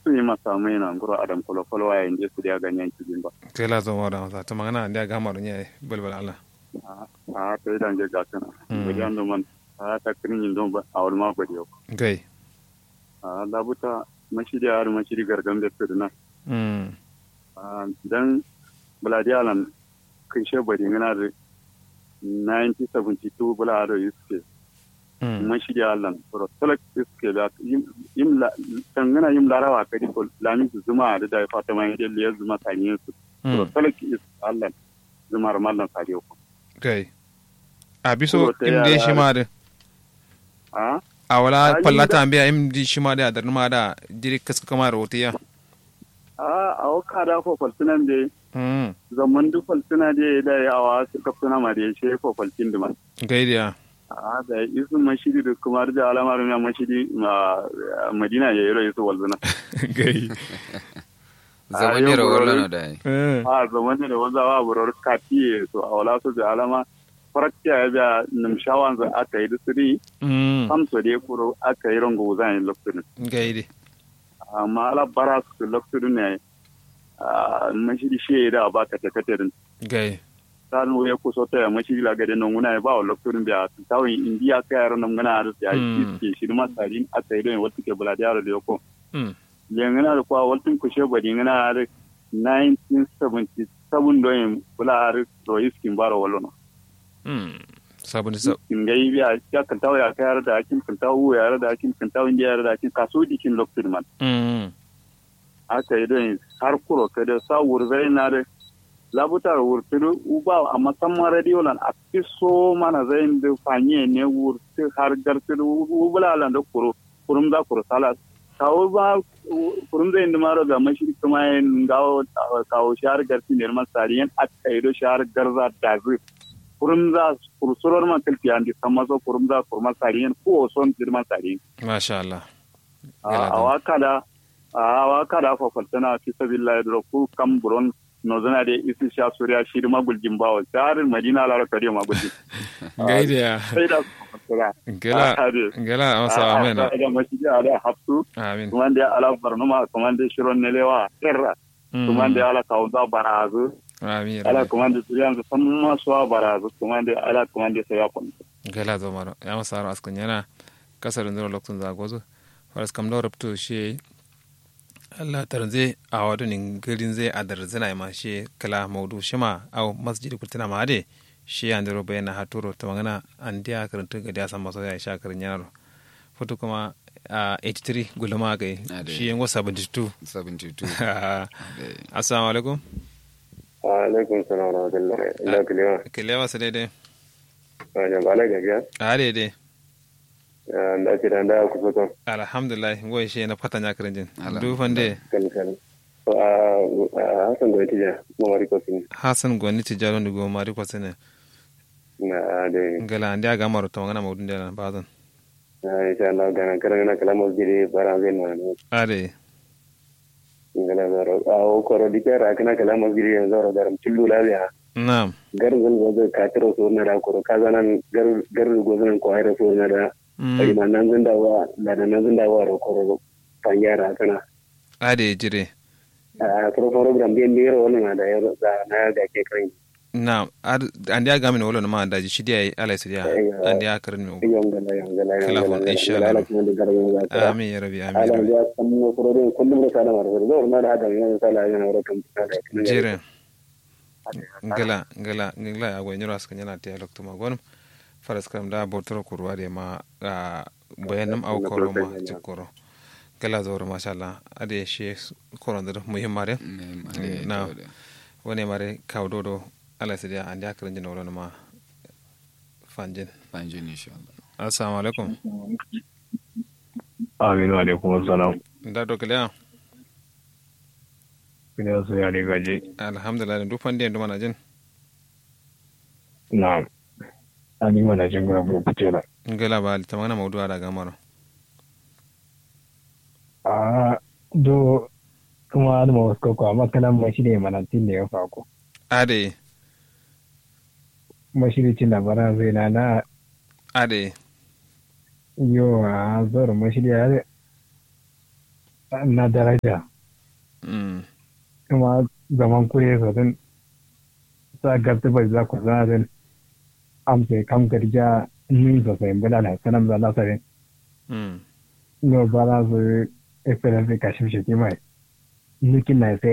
su yi masa mai na nguro adam kolo kolo wa yin su da ganyen cikin ba kela zo mara masa ta magana da ga maru ne balbal ala a ta idan je ga kana bari an man a ta kirin yin don ba a wani ma bari yau gai a labuta mashidi har mashidi gargan da su na mm dan buladi alan kai she bari ngana da 1972 bula ado yuske mm mashidi alan pro talak yuske da yim la tangana yim larawa kadi ko lamin su zuma da da fatima yin da zuma taniyin su pro mm talak is alan zuma mallan sadiyo ko gai a biso Ko ta im de yara- shi ma da a a wala Ai, pallata da- ambiya im di shi ma da da ma da jiri kaska kama rotiya a a waka da ko falsunan da mm zaman duk falsuna da da yawa su kafsuna ma da ya ce ko falsin da man gai dia a da isu mashidi da kuma da alamar na mashidi ma madina ya yi rai su walzuna gai zaman yau yara gurin- wallo da ai eh a zaman da wanzawa burar kafiye su a wala su da alama farakciya ya biya nimshawan za aka yi da siri mm samso da ya kuro aka yi rango zan yi lokacin gai di amma ala bara su lokacin ne a mashidi shi ya da ba ka takatarin gai sanu ya kuso ta mashidi la gade non nguna ba wa lokacin biya tawin indiya ka yaro nan ngana da ya Mm. yi shi ma sarin aka yi don wata ke bula da yaro da yako mm yangana da kwa waltin kushe bari ngana da 1977 don bula har rois kin baro wallo mm sabon sa in ga yi biya ya kan tawo ya kayar da akin kan tawo ya da akin kan tawo indiya da akin kaso dikin lokacin man mm aka yi don har kuro ka da sa wurzai na da labutar wurturu uba a musamman radio lan a fi so mana zai da fanye ne wurtu har garturu ubula lan da kuro kurum za kuro sala kawo ba kurum zai da maro ga mashi kuma yin gawo kawo shahar garti ne man sariyan a kaido shahar garza da zai kurum za kursurar man kalfi an di san maso kurum za kurma sariyan ko son girman sariyan masha Allah a waka da a waka da fafaltana fi sabillahi da ku kam buron no zana da isi sha suriya shi da maguljin bawa tsarin madina lara kare maguljin gai dia sai da fafaltana gela gela amsa amen a da mashi da da hafsu amin kuma da ala barnuma kuma da shiron nelewa kirra kuma da ala kaunza barazu amin ala kuma da turiyan su san masu barazu kuma da ala kuma da sai ya kwanta gela zo maro ya masa ro askan yana kasar ndoro lokacin zagozo faras kam do rabto shi Allah tarze a wadu nin garin zai adar zina ma shi kala maudu shima au masjidi kultina ma ade shi an dero bayana haturo ta magana an dia karanta ga dia san maso ya sha karin yaro foto kuma a 83 gulma ga shi yan wasa 72 72 assalamu alaikum wa alaikum salam wa rahmatullahi illa kilewa kilewa sai dai ya bala gaga a dai da ke da da ku fito alhamdulillah ngoy she na fata nya karin jin du fande kan kan a hasan gwai tija mo mari ko sin hasan gwani tijaro ndi go mari ko sene na de ngala ndi aga maro to ngana mawdun de bazan na insha Allah gana karan na kala mo jiri bara zai na no ade ngala zaro a o koro dikara kana kala mo jiri yanzu zaro garam tillu labiya na'am gar zan go ka tiro so na da koro ka zanan gar gar go zan ko ayra so na da ai man nan zan dawa da nan zan dawa ro koro panyara kana ade jire a pro program bien biro wannan da ya da na ga ke kan na andi aga min wolo ma daji shidi ay ala sidiya andi aga karin mi yongala yongala kala ko insha Allah amin ya rabbi amin ala ya samu furorin kullum da sana mara da ma da adam yana sala yana wara kan jire ngala ngala ngala agwa nyoro askan yana te lokto ma gonum faras kam da botoro kurwa de ma bayanam aw koro ma cikoro gala zoro mashallah ade she korondir muhimmare na woni mare kawdodo ala sidiya andi akarin jin wala ma fanjin fanjin inshallah assalamu alaikum aminu alaikum assalam da do kiliya kiliya su ya riga je alhamdulillah duk fande ndu mana jin na'am ani mana jin gura bu kutela ngala ba ta magana mawdu ada gamaro a do kuma da ma wasu ko amma kana mashi ne mana tin da ya fako ade mashiricin labaran zai na na ade yo a zoro mashiri ya na daraja mm kuma zaman kure sosai sa garta bai za ku zana din amsa kam garja nin sosai bala na sanan za na sare mm no bala su experience ka shi shi mai nukin na sai